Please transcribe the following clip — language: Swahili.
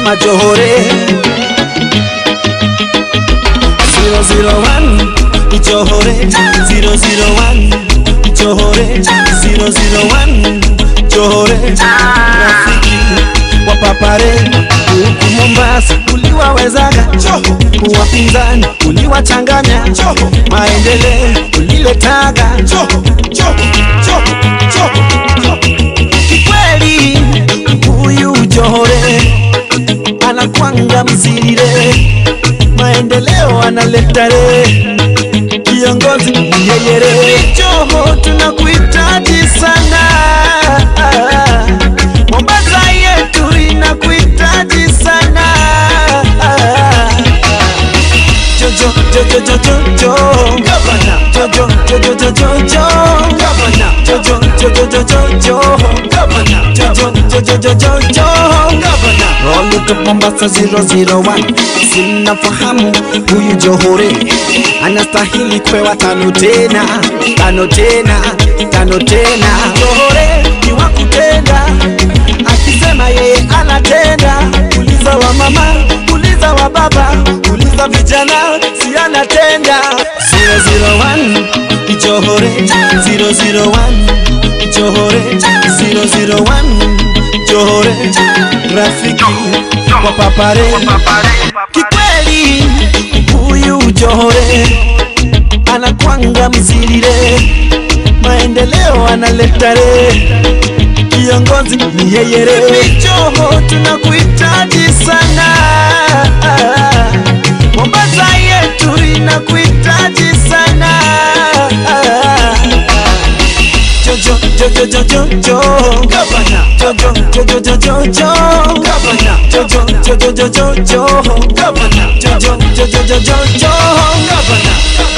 mama Johore 001 Johore 001 Johore 001 Johore rafiki wa papare huku Mombasa uliwawezaga wapinzani uliwachanganya maendeleo uliletaga kikweli huyu Johore anakwanga msirire maendeleo analeta re kiongozi yeyere Joho tunakuhitaji sana Mombasa yetu inakuhitaji sana Jojo Jojo Jojo Jo Governor Jojo Jojo Jojo Jo Governor Jojo Jojo Jojo Jo Governor Jojo Jojo Jojo Jo Governor Roll to Mombasa 001 Sinafahamu huyu Johore anastahili kwewa tano tena tano tena tano tena Johore ni wa kutenda akisema yeye anatenda uliza wa mama uliza wa baba uliza vijana si anatenda 001 Johore 001 Johore 001 Johore rafiki wa papare kikweli huyu Johore anakwanga msirire maendeleo analeta re kiongozi ni yeye re Joho tunakuhitaji sana Mombasa yetu inakuhitaji sana Jojo Jojo Jojo Jo Governor Jojo Jojo Jojo Jo Governor Jojo Jojo Jojo Jo Governor Jojo Jojo Jojo Jo Governor